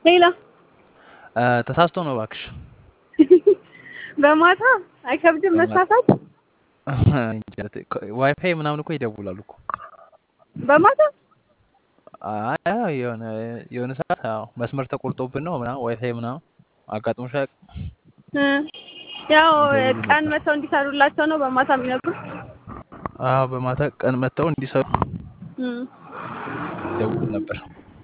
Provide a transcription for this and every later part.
ሌላ ተሳስቶ ነው እባክሽ። በማታ አይከብድም መሳሳት። ዋይፋይ ምናምን እኮ ይደውላሉ እኮ በማታ አይ አይ፣ የሆነ የሆነ ሰዓት አዎ መስመር ተቆርጦብን ነው ምናምን ዋይፋይ ምናምን አጋጥሞሽ አያውቅም? እ ያው ይደውሉ ቀን ነበር። መተው እንዲሰሩላቸው ነው በማታ የሚነግሩት። አዎ በማታ ቀን መጥተው እንዲሰሩ እም። ይደውሉ ነበር።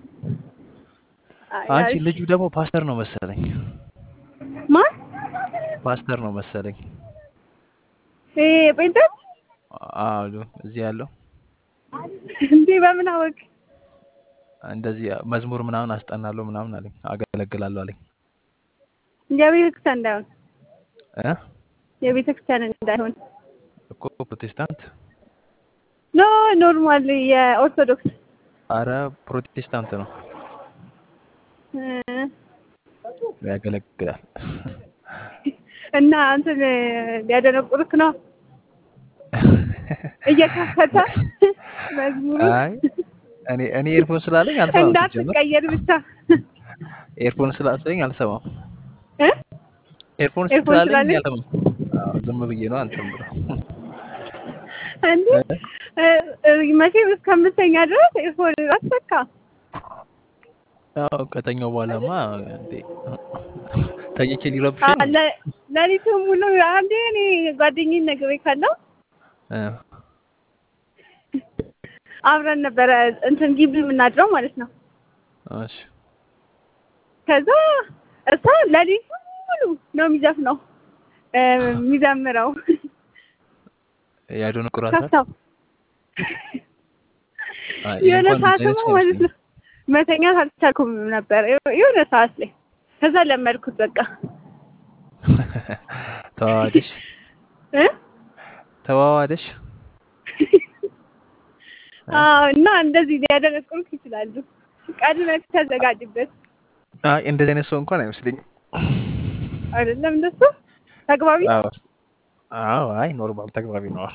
አይ አንቺ አሪፍ። ልጁ ደግሞ ፓስተር ነው መሰለኝ፣ ማን ፓስተር ነው መሰለኝ። ይሄ ጴንጤ አዎ እዚህ ያለው እንዴ? በምን አወቅ? እንደዚህ መዝሙር ምናምን አስጠናለሁ ምናምን አለኝ፣ አገለግላለሁ አለኝ። የቤተ ክርስቲያን እንዳይሆን እ የቤተ ክርስቲያን እንዳይሆን እኮ ፕሮቴስታንት፣ ኖ ኖርማል የኦርቶዶክስ አረ ፕሮቴስታንት ነው እ ያገለግላል። እና እንትን ሊያደነቁርክ ነው እየከፈተ መዝሙሩ አይ እኔ እኔ ኤርፎን ስላለኝ አልሰማም። ሲጀመር እንዳትቀየር ብቻ ኤርፎን ስላለኝ አልሰማም። እ ኤርፎን ኤርፎን ስላለኝ ስላለኝ? አልሰማም። አዎ ዝም ብዬ ነው አንተም ብለው እንዴ እ- እ- መቼም እስከምተኛ ድረስ ኤርፎን አትሰካ። ያው ከተኛው በኋላማ እንዴ ተኝቼ ሊረብሽኝ ነው። ለ- ሌሊቱን ሙሉ አንዴ እኔ ጓደኛዬን ነግሬ ካለው እ አብረን ነበረ እንትን ግቢ የምናድረው ማለት ነው። እሺ ከዛ እሷ ሌሊቱን ሙሉ ነው የሚዘፍነው እ፣ የሚዘምረው ያደነቁራታል። ከፍታው አይ የሆነ እንኳን ሰዓት እንደዚህ አይነት ደግሞ ማለት ነው መተኛት አልቻልኩም ነበር የሆነ ሰዓት ላይ ከዛ ለመድኩት በቃ ተዋዋደሽ እ ተዋዋደሽ አዎ እና እንደዚህ ሊያደነቁሩክ ይችላሉ። ቀድመህ ተዘጋጅበት። አይ እንደዚህ አይነት ሰው እንኳን አይመስለኝም። አይደለም እንደሱ ተግባቢ አዎ አዎ አይ ኖርማል ተግባቢ ነው።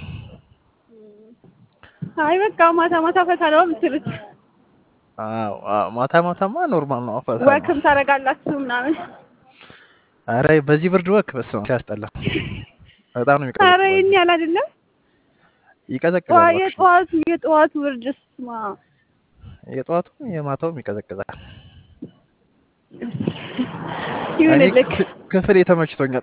አይ በቃ ማታ ማታ ፈታ ነው የምትሉት። አዎ አዎ ማታ ማታማ ኖርማል ነው። ፈታ ነው። ወክም ታደርጋላችሁ ምናምን። አረ በዚህ ብርድ ወክ በስመ አብ ሲያስጠላ በጣም ነው ኧረ የሚቀዘቅዘው። ይሄን ያህል አይደለም። ይቀዘቅዛል ጠዋ- እባክሽ። የጠዋቱ የጠዋቱ ብርድ ስማ የጠዋቱ የማታውም ይቀዘቅዛል። እኔ ይሁንልክ። ክፍ- ክፍሌ ተመችቶኛል።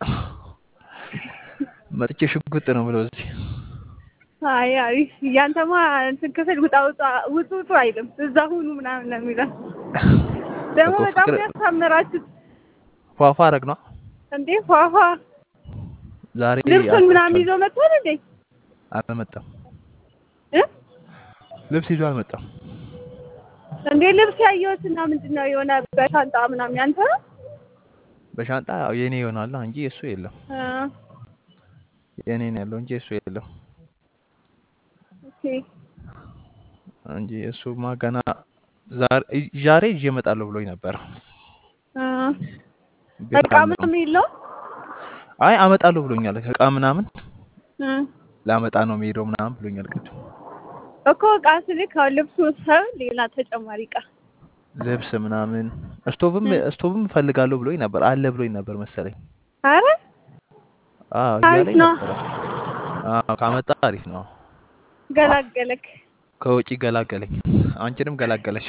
መጥቼ ሽጉጥ ነው ብለው እዚህ አይ አሪፍ። ያንተማ እንትን ክፍል ውጣ ውጣ ውጡ ውጡ አይልም። እዛ ሁኑ ምናምን ነው የሚለው። ደግሞ እኮ በጣም ፍቅር ያሳምራችሁት ፏፏ አረግ ነው እንዴ ፏፏ ዛሬ ልብሱን ምናምን አልተቻለም። ይዞ መጥቷል እንዴ አልመጣም። እ ልብስ ይዞ አልመጣም። እንዴ ልብስ ያየሁት እና ምንድን ነው የሆነ በሻንጣ ምናምን ያንተ ነው? በሻንጣ ያው የኔ ይሆናል እንጂ የሱ የለም። አ፣ የኔ ነው ያለው እንጂ የሱ የለም ኦኬ እንጂ እሱማ ገና ዛሬ ዛሬ ይዤ እመጣለሁ ብሎኝ ነበር። አ፣ ቤት እቃ አልመጣም። ምናምን የለውም አይ አመጣለሁ ብሎኛል። እቃ ምናምን እ፣ ላመጣ ነው የምሄደው ምናምን ብሎኛል። ቅድም እኮ እቃ ስልክ አሁን ልብሱ ሰው ሌላ ተጨማሪ እቃ ልብስ ምናምን ስቶቭም እ፣ ስቶቭም እፈልጋለሁ ብሎኝ ነበር አለ ብሎኝ ነበር መሰለኝ። አረ አዎ አሪፍ እያለኝ ነው ነበረ። አዎ ካመጣ አሪፍ ነው። ገላገለክ። ከውጪ ገላገለኝ፣ አንቺንም ገላገለሽ።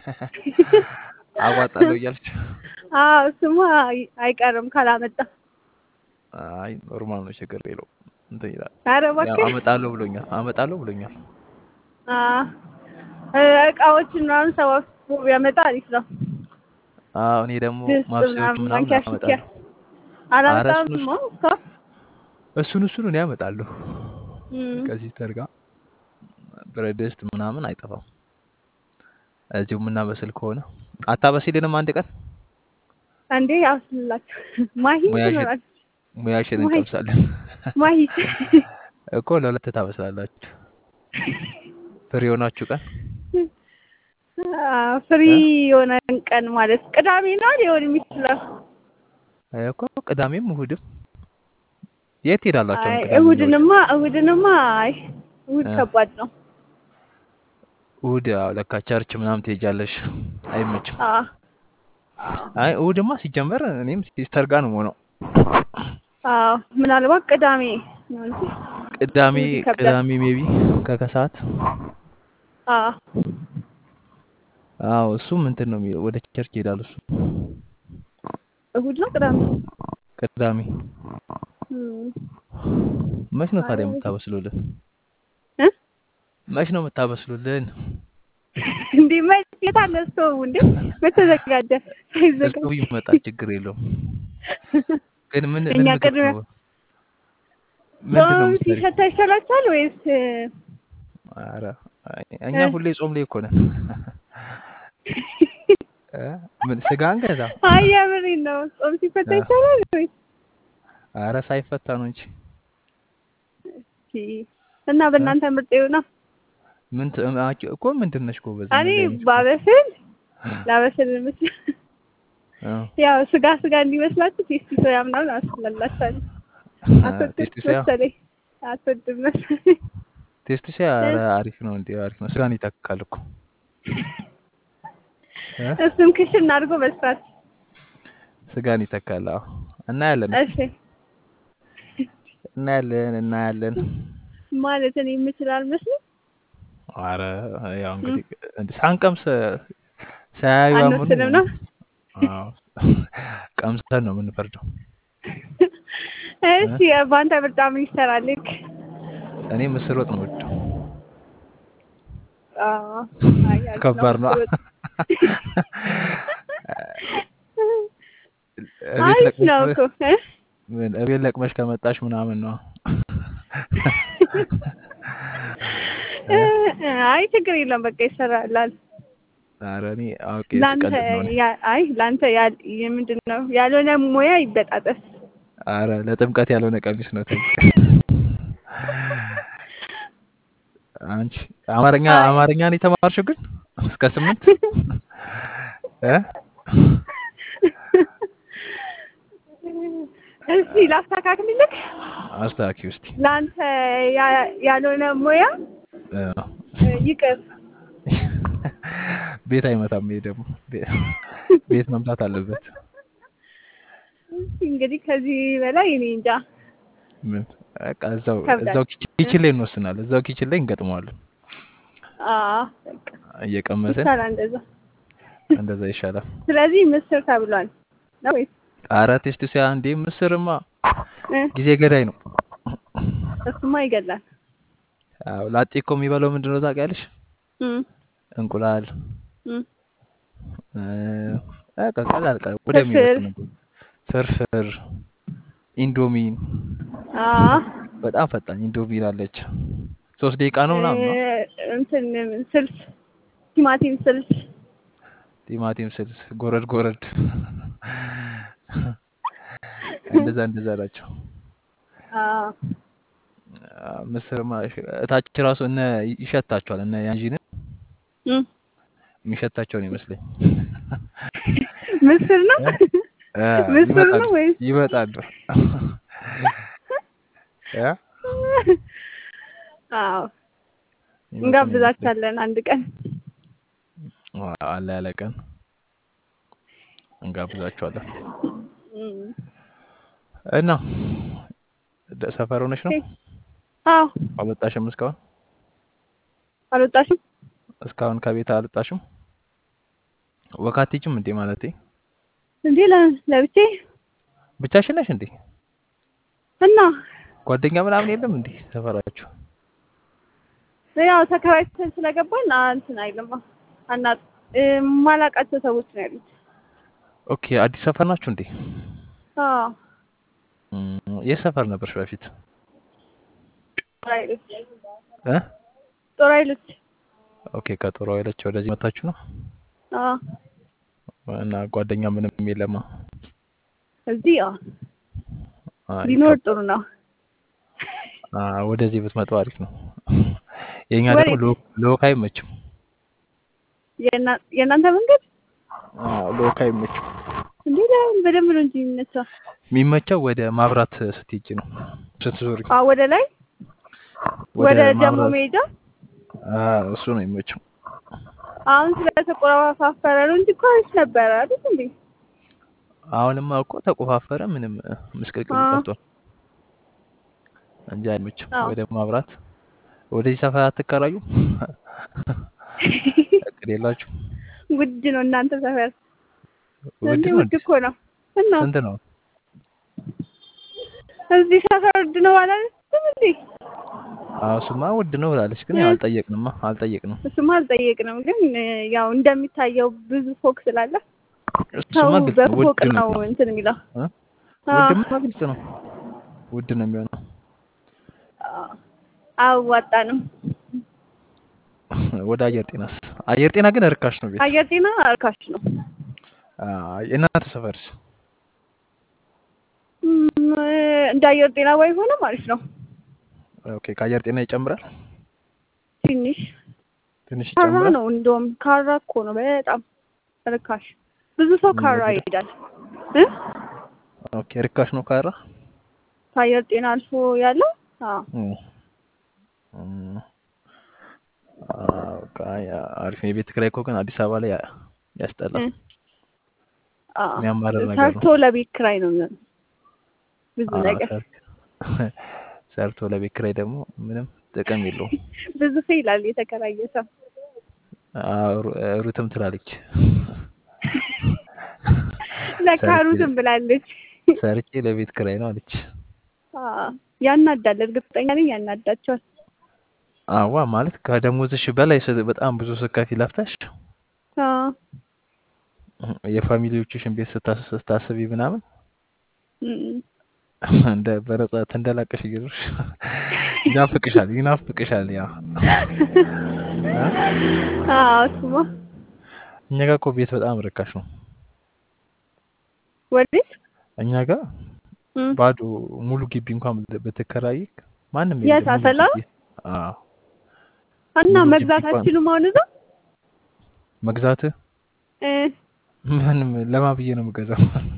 አዋጣለሁ እያለች አዎ ስሙ አይቀርም ካላመጣ። አይ ኖርማል ነው፣ ችግር የለውም እንትን ይላል። አረ ያው እባክህ አመጣለሁ ብሎኛል፣ አመጣለሁ ብሎኛል። አ፣ እ፣ እቃዎችን ምናምን ሰባስቦ ቢያመጣ አሪፍ ነው። አዎ እኔ ደግሞ ድስት ማብሰያዎች ምናምን ምናምን ማንኪያ ሽኪያ አመጣለሁ። ኧረ አላመጣም እሱን ማ እሷ እሱን እሱን እኔ አመጣለሁ። እም፣ ከዚህ ተርጋ ብረት ድስት ምናምን አይጠፋም። እዚሁ የምናበስል ከሆነ አታበሲልንም አንድ ቀን አንዴ አብስልላችሁ ማሂ ሙያሽን ትኖራለች። ሙያሽን ማሂ እንቀምሳለን ማሂ እኮ ለሁለት ታበስላላችሁ። ፍሪ የሆናችሁ ቀን አ፣ ፍሪ እ? የሆነ ቀን ማለት ቅዳሜ ነው ሊሆን የሚችለው። እኮ ቅዳሜም እሁድም የት ሄዳላችሁ? አይ አሁን ቅዳሜና እሁድ እሁድንማ እሁድንማ አይ እሁድ እ፣ ከባድ ነው። እሁድ ያው ለካ ቸርች ምናምን ትሄጃለሽ፣ አይመችም። አ አይ እሑድማ ሲጀመር እኔም ሲስተር ጋር ነው የምሆነው። አዎ ምናልባት ቅዳሜ ነው እንጂ ቅዳሜ እሑድ ይከብዳል። ቅዳሜ ሜቢ ከከሰዓት አዎ አዎ እሱም እንትን ነው የሚለው ወደ ቸርች ይሄዳል እሱ እሑድ ነው ቅዳሜ ቅዳሜ እም፣ መች ነው ታዲያ አይ የምታበስሉልን? እ መች ነው የምታበስሉልን? እንዴ መች የት አለ ስቶቡ እንዴ? መች ተዘጋጀ? ሳይዘጋጅ እስቶቭ ይመጣል፣ ችግር የለውም። ግን ምን ምን እኛ ምግብ ቅድመ ነው ምንድን ነው ጾም የምትሰሪው? ሲሸታ ይሻላችኋል ወይስ ኧረ እኛ እ? ሁሌ ጾም ላይ እኮ ነን። እ? ምን ስጋ አንገዛ? አይ የምሬን ነው። ጾም ሲፈታ እ? ይሻላል ወይስ ኧረ ሳይፈታ ነው እንጂ እስኪ እና እ? በእናንተ ምርጥ ነው። ምን ት- አንቺ እኮ ምንድን ነሽ ጎበዝ? እኔ እንደዚህ አይነት እኮ ባበስል ላበስል ምስል እ? ያው ስጋ ስጋ እንዲመስላችሁ ቴስቲ ሶያ ምናምን አስላላችኋለሁ። አትወድም ቴስቲ ሶያ መሰለኝ አትወድም መሰለኝ። ቴስቲ ሶያ እ? ኧረ አሪፍ ነው እንዴ! አሪፍ ነው። ስጋን ይተካል እኮ እ? እሱም ክሽን አድርጎ መስራት። ስጋን ይተካል። አዎ እናያለን እሺ እናያለን እናያለን። ማለት እኔ የምችል አልመስልም። አረ ያው እም፣ እንግዲህ እንደ ሳንቀምስ ሳያዩ አምኑ። አንወስንም ነው። አዎ ቀምሰን ነው የምንፈርደው። እሺ እ? በአንተ ምርጫ ምን ይሰራል? ልክ እኔ ምስር ወጥ ነው የምወደው። አዎ፣ አይ አሪፍ ነው ከባድ ነው። ምስር ወጥ። እቤት አሪፍ ለቅመሽ ነው እኮ እ? ምን እቤት ለቅመሽ ከመጣሽ ምናምን ነው። እ? አይ ችግር የለም በቃ ይሰራላል። ኧረ እኔ አውቄ ላንተ ስቀልድ ነው እኔ። ያ- አይ ላንተ ያል- የምንድን ነው ያልሆነ ሙያ ይበጣጠስ። ኧረ ለጥምቀት ያልሆነ ቀሚስ ነው ተይ። አንቺ አማርኛ አይ አማርኛ ነው የተማርሽው ግን እስከ ስምንት እ? እስቲ ላስተካክልልህ። አስተካኪ ውስቲ ለአንተ ያ- ያልሆነ ሙያ እ፣ እ፣ ይቅር። ቤት አይመታም። ይሄ ደግሞ ቤ- ቤት መምታት አለበት። እስቲ እንግዲህ ከዚህ በላይ እኔ እንጃ ምን በቃ እዛው ከብዳል። እዛው ኪች- ኪችን ላይ እንወስናለን። እዛው ኪችን ላይ እንገጥመዋለን። አዎ በቃ እየቀመሰን ይቻላል እንደዛ። እንደዛ ይሻላል። ስለዚህ ምስር ተብሏል ነው ወይስ ኧረ ቴስት ሲያ እንዴ ምስርማ እ? ጊዜ ገዳይ ነው። እሱማ ይገላል። አዎ ላጤ እኮ የሚበላው ምንድን ነው ታውቂያለሽ? እም፣ እንቁላል እም። እ፣ በቃ ቀላል ቀላል ወደሚበሉ ፍርፍር ነገር ፍርፍር፣ ኢንዶሚን አዎ በጣም ፈጣን ኢንዶሚን አለች። ሶስት ደቂቃ ነው ምናምን ነው። እ፣ እንትን ስልስ ቲማቲም ስልስ ቲማቲም ስልስ ጎረድ ጎረድ እንደዛ እንደዛ ናቸው። አዎ አ፣ ምስርማ እሺ፣ እታች ራሱ እነ ይሸታቸዋል እነ ያንጂንን እም። የሚሸታቸው ነው ይመስለኝ። ምስር ነው እ? እ፣ ምስር ይመጣሉ ነው ወይስ ይመጣሉ። እ? አዎ ይመጡ ነው ይመስለኝ። እንጋብዛቻለን አንድ ቀን። አ፣ አለ ያለ ቀን እንጋብዛቸዋለን። እም። እና ደ- ሰፈር ሆነሽ ነው ኦኬ። አዎ አልወጣሽም? እስካሁን አልወጣሽም? እስካሁን ከቤት አልወጣሽም? ወካቲችም እንዴ ማለቴ እንዴ ለ- ለብቼ ብቻሽን ነሽ እንዴ? እና ጓደኛ ምናምን የለም እንዴ ሰፈራችሁ? ያው ተከራይተን ስለገባን አ- እንትን አይልማ አና ማላቃቸው ሰዎች ነው ያሉት። ኦኬ አዲስ ሰፈር ናችሁ እንዴ? አዎ እም፣ የት ሰፈር ነበርሽ በፊት? ጦር ኃይሎች እ? ጦር ኃይሎች ኦኬ ከጦር ኃይሎች ወደዚህ መታችሁ ነው? አዎ እና ጓደኛ ምንም የለማ? እዚህ አዎ አይ ቢኖር ከብ- ጥሩ ነው። አ፣ ወደዚህ ብትመጡ አሪፍ ነው። የኛ ደግሞ ወዴት? ሎ- ሎክ አይመችም። የእና- የእናንተ መንገድ አ፣ ሎክ አይመችም። እንዴ ለምን በደንብ ነው እንጂ የሚነሳው። የሚመቸው ወደ ማብራት ስትሄጂ ነው ስትዞሪ አዎ ወደ ላይ ወደ ወደ ጀሞ ማብራት መሄጃ አ፣ እሱ ነው የሚመቸው። አሁን ስለተቆራፋፈረ ነው እንጂ እኮ አሪፍ ነበረ አይደል እንዴ? አሁንማ እኮ ተቆፋፈረ። ምንም ምስቅልቅሉ አዎ ጠፍቷል እንጂ አይመችም። አዎ ወደ ማብራት ወደዚህ ሰፈር አትከራዩ እቅድ የላችሁ? ውድ ነው እናንተ ሰፈር ውድ እንዴ? ነው ውድ እንዴ? እኮ ነው እና ስንት ነው? እዚህ ሰፈር ውድ ነው አላለችም እንዴ? አዎ እሱማ ውድ ነው ብላለች፣ ግን ያው እ አልጠየቅንማ አልጠየቅንም። እሱማ አልጠየቅንም፣ ግን እ ያው እንደሚታየው ብዙ ፎቅ ስላለ ሰው እሱማ ግልጽ ነው፣ በፎቅ ውድ ነው ነው። እንትን የሚለው። እ? አዎ ውድማ ግልጽ ነው፣ ውድ ነው የሚሆነው። አዎ፣ አያዋጣንም። ወደ አየር ጤናስ? አየር ጤና ግን ርካሽ ነው ቤት። አየር ጤና እርካሽ ነው። አዎ፣ የእናንተ ሰፈርስ? እም፣ እንደ አየር ጤና ባይሆንም አሪፍ ነው። ኦኬ፣ ከአየር ጤና ይጨምራል፣ ትንሽ ትንሽ ካራ ይጨምራል። ነው እንደውም ካራ እኮ ነው በጣም ርካሽ። ብዙ ሰው ካራ የሚወደደው ይሄዳል እ ኦኬ፣ ርካሽ ነው ካራ። ከአየር ጤና አልፎ ያለው አዎ እም፣ እም፣ አዎ፣ በቃ ያ- አሪፍ ነው። የቤት ኪራይ እኮ ግን አዲስ አበባ ላይ ያ- ያስጠላል፣ እ አዎ የሚያማርር ነገር ሰርቶ ነው። ለቤት ኪራይ ነው የሚሆነው ብዙ አዎ፣ ነገር ሰርቶ ሰርቶ ለቤት ኪራይ ደግሞ ምንም ጥቅም የለውም። ብዙ ሰው ይላል የተከራየ ሰው አዎ፣ ሩ- ሩትም ትላለች ለካ ሰርቼ ሩትም ብላለች። ሰርቼ ለቤት ኪራይ ነው አለች። አዎ ያናዳል፣ እርግጠኛ ነኝ ያናዳቸዋል። አዋ ማለት ከደሞዝሽ በላይ ስ- በጣም ብዙ ስከፊ ለፍተሽ አዎ የፋሚሊዎችሽን ቤት ስታስ- ስታስቢ ምናምን እም። እንደ በነጻ ተንደላቀሽ እየዞርሽ ይናፍቅሻል ይናፍቅሻል። ያ እ? አዎ እሱማ እኛ ጋር እኮ ቤት በጣም ርካሽ ነው። ወዴት እኛ ጋር እም። ባዶ ሙሉ ግቢ እንኳን ብትከራይ ማንም የት የለም። ሙሉ አሰላ ግቢ አዎ፣ እና ሙሉ ግቢ መግዛት እንኳን አትችሉም አሁን እዛ መግዛት እ ምንም ለማን ብዬ ነው የምገዛው?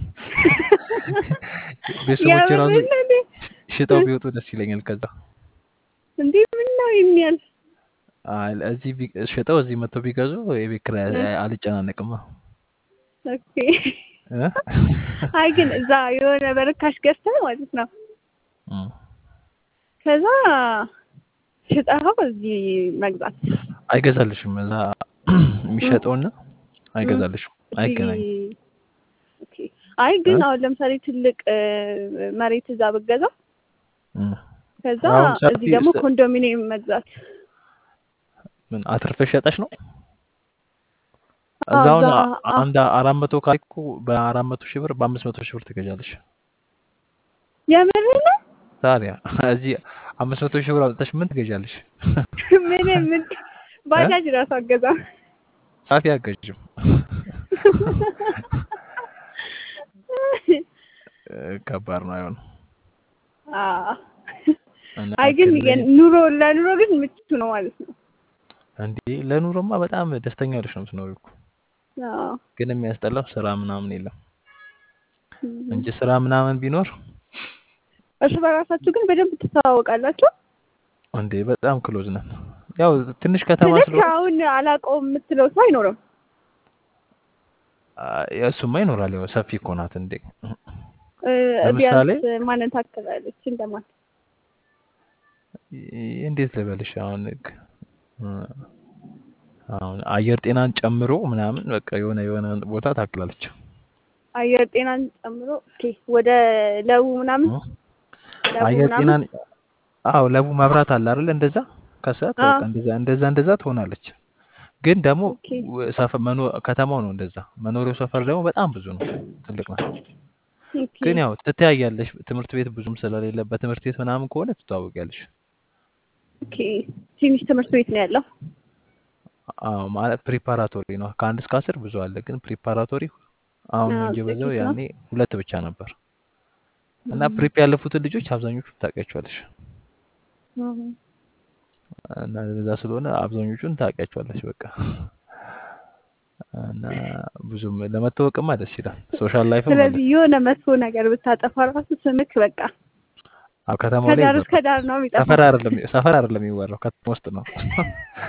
ቤተሰቦች ራሱ የምር ነው እንዴ? ሽጠው ቢወጡ ደስ ይለኛል። ከዛ እንዴ ምን ነው የሚያል አይ፣ እዚህ ቢ- ሽጠው እዚህ መጥተው ቢገዙ የቤት ኪራይ እ አልጨናነቅማ። ኦኬ እ? አይ ግን እዛ የሆነ በርካሽ ገዝተህ ማለት ነው እም። ከዛ ሽጠኸው እዚህ መግዛት አይገዛልሽም። እዛ እም፣ የሚሸጠውና እም። አይገዛልሽም፣ እዚህ አይገናኝም። ኦኬ አይ ግን እ? አሁን ለምሳሌ ትልቅ እ፣ መሬት እዛ ብገዛ እም። ከዛ አሁን ሰፊ እዚህ ደግሞ ስ- ኮንዶሚኒየም መግዛት ምን አትርፈሽ ሸጠሽ ነው? አዎ እዛውን እዛ አ- አ- አንድ አራት መቶ ካሬ እኮ በአራት መቶ ሺህ ብር በአምስት መቶ ሺህ ብር ትገዣለሽ። የምር ነው ታዲያ እዚህ አምስት መቶ ሺህ ብር አውጥተሽ ምን ትገዣለሽ? ምንም ምን እ? ባጃጅ ራሱ አገዛ ጻፊ አገዥም ከባድ ነው አይሆንም። አዎ እና አይ ግን ክልል የኑሮ ለኑሮ ግን ምቹ ነው ማለት ነው። እንዴ ለኑሮማ በጣም ደስተኛ ሆነሽ ነው የምትኖሪው እኮ። አዎ ግን የሚያስጠላው ስራ ምናምን የለም እም። እንጂ ስራ ምናምን ቢኖር እርስ በራሳችሁ ግን በደንብ ትተዋወቃላችሁ። እንዴ በጣም ክሎዝ ነን። ያው ትንሽ ከተማ ስልክ ስለሆነ አሁን አላውቀውም የምትለው ሰው አይኖርም። አ- እሱማ ይኖራል። ያው ሰፊ እኮ ናት እንዴ። እ፣ ለምሳሌ ቢያንስ ማንን ታክላለች እንደማን ይ- እንዴት ልበልሽ አሁን ግ- እ፣ አሁን አየር ጤናን ጨምሮ ምናምን በቃ የሆነ የሆነ ቦታ ታክላለች። አየር ጤናን ጨምሮ ኦኬ፣ ወደ ለቡ ምናምን እ? ለቡ አየር ምናምን ጤናን አዎ ለቡ መብራት አለ አይደል? እንደዛ ከሰዓት አዎ በቃ እንደዛ እንደዛ እንደዛ ትሆናለች። ግን ደግሞ ኦኬ ወ- ሰፈ መኖ ከተማው ነው እንደዛ። መኖሪያው ሰፈር ደግሞ በጣም ብዙ ነው፣ ትልቅ ነው። ኦኬ ግን ያው ትተያያለሽ። ትምህርት ቤት ብዙም ስለሌለ በትምህርት ቤት ምናምን ከሆነ ትተዋወቂያለሽ። ኦኬ ትንሽ ትምህርት ቤት ነው ያለው። አዎ ማለት ፕሪፓራቶሪ ነው። ከአንድ እስከ አስር ብዙ አለ፣ ግን ፕሪፓራቶሪ አሁን ነው አዎ እንጂ በዛው ጥቂት ነው። ያኔ ሁለት ብቻ ነበር። እና እም፣ ፕሪፕ ያለፉትን ልጆች አብዛኞቹ ታውቂያቸዋለሽ። እም። እና እንደዛ ስለሆነ አብዛኞቹን ታውቂያቸዋለሽ በቃ እና ብዙም ለመታወቅማ ደስ ይላል። ሶሻል ላይፍም አለ። ስለዚህ የሆነ መጥፎ ነገር ብታጠፋ ራሱ ስምክ በቃ አዎ ከተማው ላይ ከዳር እስከ ይወራል። ዳር ነው የሚጠፋው ሰፈር አይደለም ሰፈር አይደለም የሚወራው ከተማ ውስጥ ነው።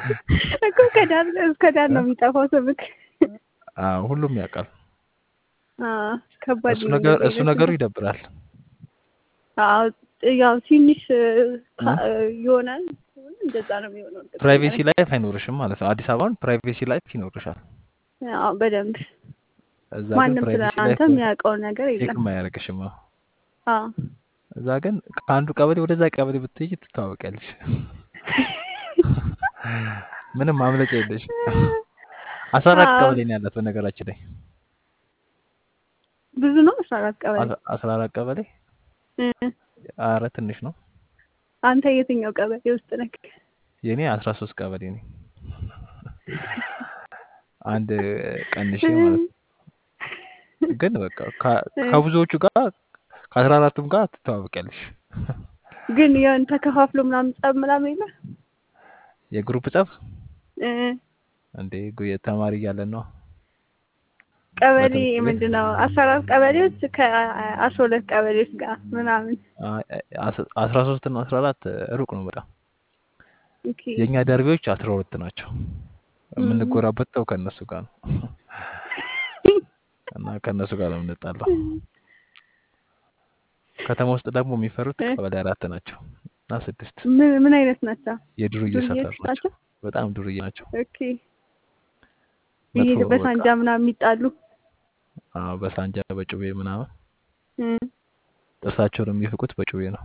እኮ ከዳር እስከ ዳር እ? ነው የሚጠፋው ስምክ። አዎ ሁሉም ያውቃል። አዎ ከባድ እሱ ነው ነገር እንደዚህ እሱ አይነት ነገሩ ነገር። ይደብራል። አዎ ያው ትንሽ እ፣ እ? ካ- እ፣ የሆነ እንደዛ ነው የሚሆነው እርግጠኛ ፕራይቬሲ ነኝ። ላይፍ አይኖርሽም ማለት ነው። አዲስ አበባን ፕራይቬሲ ላይፍ ይኖርሻል። አዎ በደንብ እዛ ግን ማንም ስለ ፕራይቬሲ አንተ ላይፍ የሚያውቀው ነገር የለም። ቼክም አያደርግሽም። አዎ። አዎ እዛ ግን ከአንዱ ቀበሌ ወደዛ ቀበሌ ብትሄጂ ትታወቂያለሽ። ምንም ማምለጫ የለሽ። አስራ አራት አዎ ቀበሌ ነው ያላት በነገራችን ላይ ብዙ ነው አስራ አራት ቀበሌ አስራ አስራ አራት ቀበሌ እ፣ አረ ትንሽ ነው። አንተ የትኛው ቀበሌ ውስጥ ነህ? የኔ አስራ ሶስት ቀበሌ ነኝ። አንድ ቀንሼ ማለት ነው። ግን በቃ ከ- እ፣ ከብዙዎቹ ጋር ከአስራ አራቱም ጋር ትተዋወቂያለሽ። ግን የሆነ ተከፋፍሎ ምናምን ጸብ ምናምን የለ የግሩፕ ጸብ እ፣ እንዴ ጉ- ተማሪ እያለን ነው ቀበሌ በትምህርት ቤት ምንድን ነው አስራ አራት ቀበሌዎች ከአስራ ሁለት ቀበሌዎች ጋር ምናምን አ- አስ- አስራ ሶስት እና አስራ አራት ሩቅ ነው በጣም። ኦኬ የእኛ ደርቢዎች አስራ ሁለት ናቸው። እም፣ የምንጎራበተው ከእነሱ ጋር ነው እና ከእነሱ ጋር ነው የምንጣለው። ከተማ ውስጥ ደግሞ የሚፈሩት እ፣ ቀበሌ አራት ናቸው እና ስድስት ምን ምን አይነት ናቸው? የዱርዬ ዱርዬዎች ሰፈር ናቸው። ናቸው? በጣም ዱርዬ ናቸው። ኦኬ ይሄ መጥፎ በቃ በሳንጃ ምናምን የሚጣሉ አዎ፣ በሳንጃ በጩቤ ምናምን እ፣ ጥርሳቸውን የሚፍቁት በጩቤ ነው።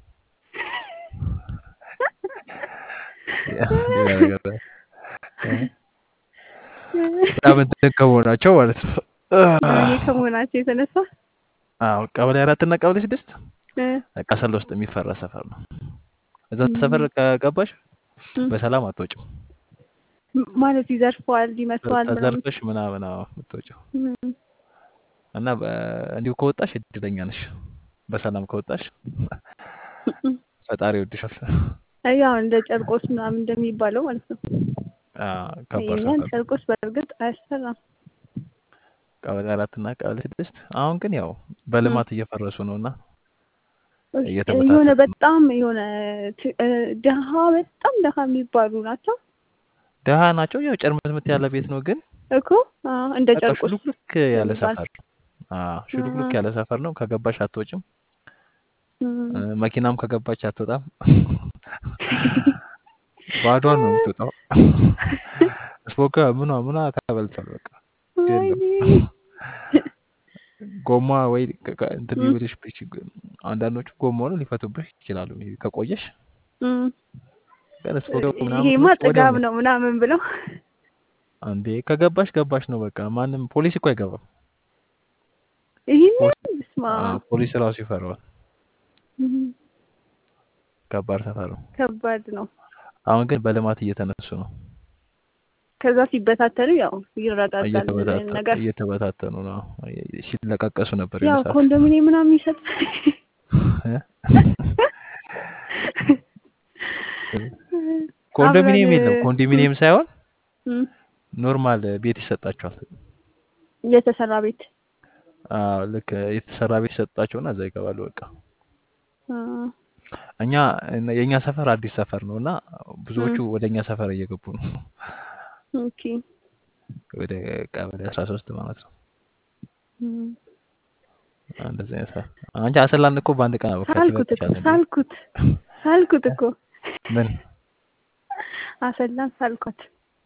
ሌላ ነገር እ፣ በጣም እንትን ከመሆናቸው ማለት ነው። ዱርዬ ከመሆናቸው የተነሳ አዎ ቀበሌ አራት እና ቀበሌ ስድስት እ፣ ቀሰል ውስጥ የሚፈራ ሰፈር ነው። እዛ እም፣ ሰፈር ከገባሽ እም፣ በሰላም አትወጭም። ማለት ይዘርፈዋል፣ ይመታዋል ምናምን ተዘርፈሽ ምናምን አዎ የምትወጪው እም፣ እና በ- እንዲሁ ከወጣሽ እድለኛ ነሽ። በሰላም ከወጣሽ እም። ፈጣሪ ይወድሻል። ያው እንደ ጨርቆስ ምናምን እንደሚባለው ማለት ነው። አዎ፣ ከባድ የእኛን ሰፈር ነው። ጨርቆስ በእርግጥ አያሰራም። ቀበሌ አራት እና ቀበሌ ስድስት አሁን ግን ያው እም። በልማት እየፈረሱ ነው እና የሆነ እየተበታተኑ ነው። በጣም የሆነ ት- እ፣ ድሀ በጣም ድሀ የሚባሉ ናቸው ደሃ ናቸው። ያው ጨርምትምት ያለ ቤት ነው ግን እኮ አዎ፣ እንደ በቃ ጨርቆስ ሹልክሉክ ያለ የሚባል ሰፈር አዎ፣ ሹልክሉክ አ፣ ያለ ሰፈር ነው። ከገባሽ አትወጭም። እም። እ፣ መኪናም ከገባች አትወጣም። ባዷን ነው የምትወጣው። ስፖካ ምኗ ምኗ ተበልቷል። በቃ የለም ወይኔ ጎማ ወይ ከ- ከ- እንትን እም፣ ሊብልሽ ቢችግ- አንዳንዶቹ ጎማውን ሊፈቱብሽ ይችላሉ ከቆየሽ። እም። ግን ስፖካ ምናምን ይሄማ ብለሽ ወዲያው ጥጋብ ነው ነው ምናምን ብለው አንዴ ከገባሽ ገባሽ ነው በቃ። ማንም ፖሊስ እኮ አይገባም። ይህን ፖሊስ ስማ አዎ፣ ፖሊስ ራሱ ይፈራዋል። እም፣ ከባድ ሰፈር ነው። ከባድ ነው። አሁን ግን በልማት እየተነሱ ነው። ከዛ ሲበታተኑ ያው ይረጋጋል እየተበታተ- ነገር እየተበታተኑ ነው። ሲለቃቀሱ ነበር ያው የሆነ ሰዓት ኮንዶሚኒየም ምናምን ይሰጥ እ? ኮንዶሚኒየም አብረን የለም። እም፣ ኮንዶሚኒየም ሳይሆን እም፣ ኖርማል ቤት ይሰጣቸዋል። የተሰራ ቤት አዎ፣ ልክ የተሰራ ቤት ይሰጣቸውና እዛ ይገባሉ። በቃ አ፣ እኛ የእኛ ሰፈር አዲስ ሰፈር ነው እና ብዙዎቹ እም፣ ወደ እኛ ሰፈር እየገቡ ነው። ኦኬ ወደ ቀበሌ አስራ ሶስት ማለት ነው። እም። እንደዚህ አይነት ሰፈር አንቺ አሰላን እኮ በአንድ ቀን አበቃች ሳልኩት እኮ ይበቃሻል እንዴ? ሳልኩት ሳልኩት እኮ ምን አሰላን ሳልኳት።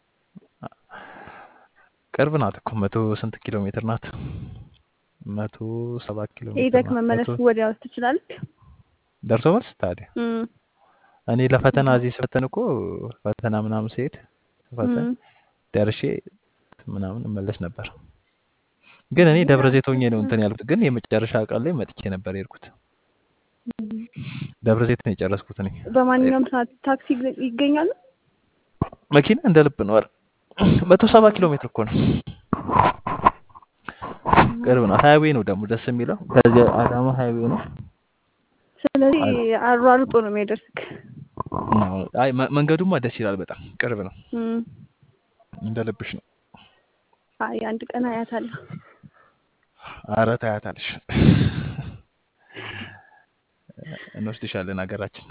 ቅርብ ናት እኮ መቶ ስንት ኪሎ ሜትር ናት? መቶ ሰባት ኪሎ ሜትር ሄደክ ናት። መመለስ መቶ ወዲያው ትችላለህ። ደርሶ መልስ ታዲያ እም፣ እኔ ለፈተና እዚህ ስፈተን እኮ ፈተና ምናምን ስሄድ ስፈተን እም። ደርሼ ምናምን እመለስ ነበር። ግን እኔ ደብረ ዘይት ሆኜ ነው እንትን ያልኩት። ግን የመጨረሻ ቀን ላይ መጥቼ ነበር የሄድኩት። ደብረ ዘይት ነው የጨረስኩት እኔ። በማንኛውም ሰዓት ታክሲ ይገኛሉ። መኪና እንደ ልብ ነው። ኧረ መቶ ሰባ ኪሎ ሜትር እኮ ነው። ቅርብ ነው። ሀይዌ ነው ደግሞ ደስ የሚለው ከዚህ አዳማ ሀይዌ ነው። ስለዚህ አሯሩጦ ነው የሚያደርስክ። አዎ። አይ መ- መንገዱማ ደስ ይላል። በጣም ቅርብ ነው። እም። እንደ ልብሽ ነው። አይ አንድ ቀን አያታለሁ። አረ ታያታለሽ። እንወስድሻለን ሀገራችን።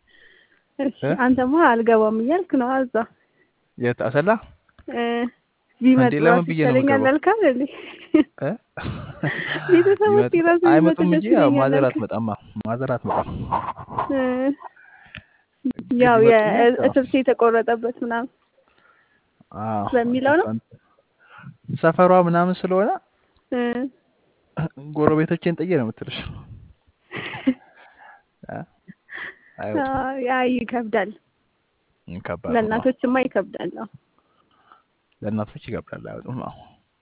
እሺ እ? አንተማ አልገባም እያልክ ነው። እዛ የት አሰላ? እ፣ ቢመጡ እንዴ ለምን ራሱ ብዬ ነው ይሻለኛል የምገባው? አልካል እንዴ? እ? ቤተሰቦች ይመጡ ራሱ ቢመጡ አይመጡም ደስ እንጂ ያው ይለኛል ማዘር አልካል። አትመጣማ። ማዘር አትመጣም። እ፣ ግን ያው ይመጡልኝ ያው የእትብቴ የተቆረጠበት ምናምን አዎ በሚለው ነው። እሷን ሰፈሯ ምናምን ስለሆነ እ፣ ጎረቤቶቼን ጥዬ ነው የምትልሽ። እ? አይወጡም። አዎ፣ ያ ይከብዳል። ከባድ ነው። አዎ። ለእናቶችማ ይከብዳል። አዎ። ለእናቶች ይከብዳል። አይወጡም። አዎ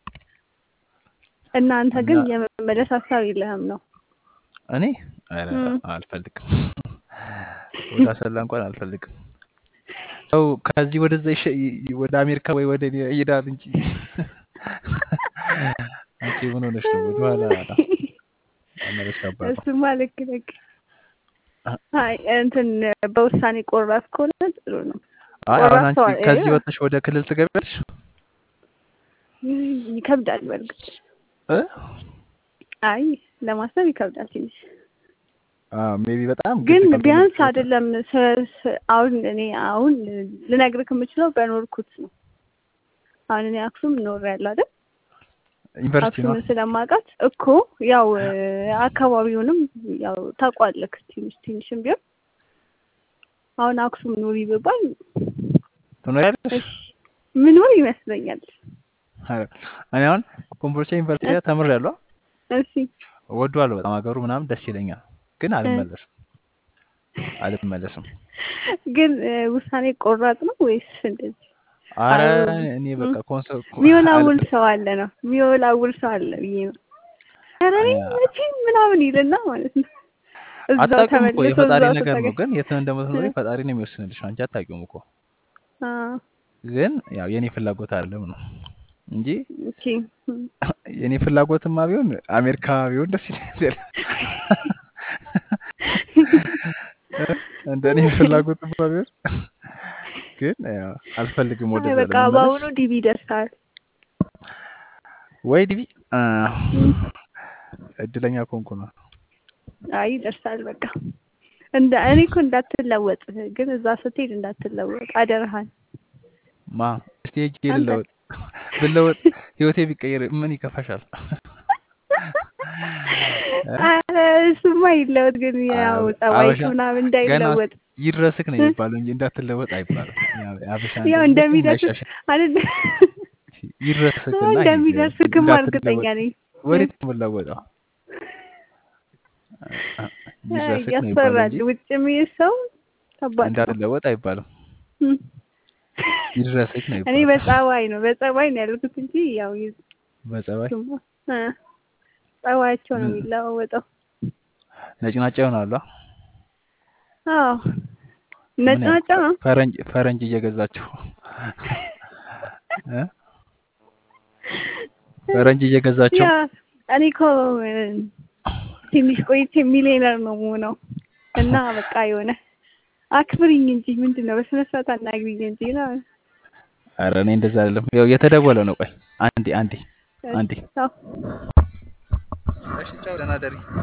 እናንተ ግን እና የመመለስ ሀሳብ የለህም ነው? እኔ ኧረ እም፣ አልፈልግም። ወደ አሰላ እንኳን አልፈልግም። ሰው ከዚህ ወደዛ ይሸ- ይ- ወደ አሜሪካ ወይ ወደ እኔ ይሄዳል እንጂ አንቺ ምን ሆነሽ ነው? ወደኋላ መመለስ ከባድ ነው። እሱማ ልክ ልክ አይ እንትን በውሳኔ ቆራጥ ከሆነ ጥሩ ነው። አይ አሁን ቆራጥ አንቺ ሰው ከዚህ ወጥተሽ ወደ ክልል ትገቢያለሽ ይከብዳል። በእርግጥ እ? አይ ለማሰብ ይከብዳል ትንሽ ሜቢ በጣም ግድ ግን ካልሆነ ቢያንስ በስተቀር አይደለም ስ- ስ- አሁን እኔ አሁን ልነግርህ የምችለው በኖርኩት ነው። አሁን እኔ አክሱም እኖራለሁ አይደል? ዩኒቨርሲቲ ነው አክሱምን ስለማውቃት እኮ ያው እ፣ አካባቢውንም ያው ታውቋለህ ትንሽ ትንሽም ቢሆን አሁን አክሱም ኑሪ ብባል ትኖሪያለሽ? እሺ ምኖር ይመስለኛል። ኧረ፣ እኔ አሁን ኮምቦልቻ ዩኒቨርሲቲ ላይ ተምሬያለሁ። እሺ እወደዋለሁ በጣም ሀገሩ ምናምን ደስ ይለኛል፣ ግን እ፣ አልመለስም አልመለስም። ግን እ፣ ውሳኔ ቆራጥ ነው ወይስ እንደዚህ? አረ አይ እኔ እ፣ በቃ ኮንሰ- ኮ- የሚወላውል አል- ሰው አለ ነው የሚወላውል ሰው አለ ብዬ ነው። ኧረ እኔ አ- መቼም ምናምን ይልና ማለት ነው እዛው አታውቂውም እኮ ተመልሶ የፈጣሪ እዛው ነገር ነው። ተጠገ ግን የት እንደምትኖሪ እ፣ ፈጣሪ ነው የሚወስንልሽ። አንቺ አታውቂውም እኮ። አ፣ ግን ያው የኔ ፍላጎት አይደለም ነው እንጂ ኦኬ እ፣ የኔ ፍላጎትማ ቢሆን አሜሪካ ቢሆን ደስ ይለኛል። እንደ እኔ ፍላጎትማ ቢሆን ግን ያው አልፈልግም አይ ወደዛ በቃ ለመመለስ በአሁኑ ዲቪ ደርሳል። ወይ ዲቪ አ፣ እ፣ እድለኛ ኮንኩ ነው። አይ ደርሳል በቃ እንደ እኔ እኮ እንዳትለወጥ ግን እዛ ስትሄድ እንዳትለወጥ አደረሃን ማ እስቲ ሄጄ አንተ ልለወጥ ብለወጥ ህይወቴ ቢቀየር ምን ይከፋሻል? እ? ኧረ እሱማ ይለወጥ ግን ያው አበ- ጸባይክ አበሻ ምናምን ገና እንዳይለወጥ ይድረስክ ነው እ? የሚባለው እንጂ እንዳትለወጥ አይባልም። ያው የአበሻ ያው እንትን መቼም እንደሚደርስክ አይሻሻል። አይደል ይድረስክና ሂድ። እንደሚደርስክም እርግጠኛ እንዳትለወጥ ነኝ። ወዴት ነው የምለወጠው? ይድረስክ ነው የሚባለው ያስፈራል። እንጂ ውጭ የሚሄድ ሰው ከባድ ነው። እንዳትለወጥ አይባልም። እም። ይድረስክ ነው እኔ ይባላል። በጸባይ ነው በጸባይ ነው ያልኩት እንጂ ያው ይ- በጸባይ እሱማ እ፣ ጸባያቸው ነው ምን የሚለዋወጠው። ነጭናጫ ይሆናሉ። አዎ ነጭ ምን ያው ናቸው ነው ፈረንጅ ፈረንጅ እየገዛችሁ እ? ፈረንጅ እየገዛችሁ ያ እኔ እኮ እ፣ ትንሽ ቆይቼ ሚሊዮነር ነው የምሆነው እና በቃ የሆነ አክብሪኝ እንጂ ምንድን ነው በስነ ስርዓት አናግሪኝ እንጂ ነው። ኧረ እኔ እንደዛ አይደለም። ያው የተደወለ ነው። ቆይ አንዴ አንዴ አንዴ እሺ፣ ቻው። እሺ ቻው፣ ደህና ደሪ